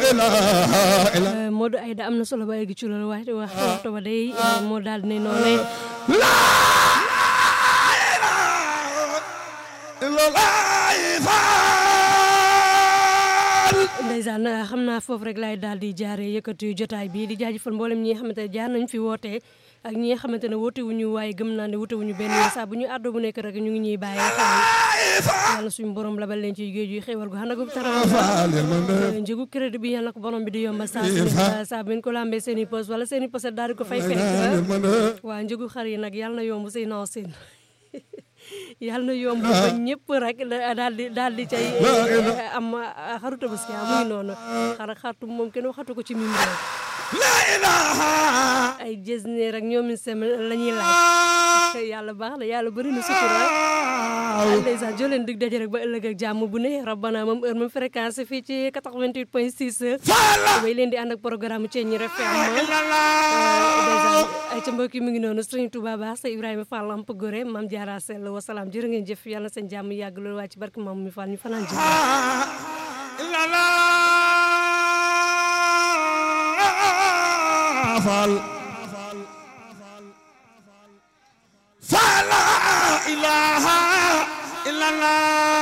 Modou Aïda am na solo ba egg ci loolu wax wax waxtu ba day moo daal ne noonu ndeysaan xam naa foofu rek laay daal di jaaree yëkkati jotaay bi di jaajëfal mboolem ñi nga xamante ne jaar nañ fi woote ak ñi nga xamante ne woote wuñu waaye gëm naa ne woote wuñu benn saa bu ñu àddoo bu nekk rek ñu ngi ñuy bàyyi xel yàlla suñu borom labal leen ci géej yu xéewal gu xana gu tara njëgu crédit bi yàlla ko borom bi di yomba saa saa bu ngeen ko lambee seen i poste wala seen i poste daal di ko fay fekk waa njëgu xar yi nag yàlla na yomb say naaw seen yàlla na yomb ba ñëpp rek daal di daal di cay am xaru tabaski muy noonu xar ak xartu moom kenn waxatu ko ci mim réew ay jesne rek ñoomin sem la ñuy laaj yàlla baax na yàlla bëri na sutura ndeysaan joo leen dig daje rek ba ëllëg ak jàmm bu ne rabbana moom heure moom fréquence fii ci 88 point 6 may leen di ànd ak programme Thiéniere FM ndeysaan ay ca mbokk yi mu ngi noonu Serigne Touba Ba sa Ibrahima Fall Lamp Gore Mame Diarra Sell wasalaam jërë ngeen jëf yàlla seen jàmm yàgg loolu waa ci barke maam mi Fall ñu fanaan jëf Fall Fall la ilaha illallah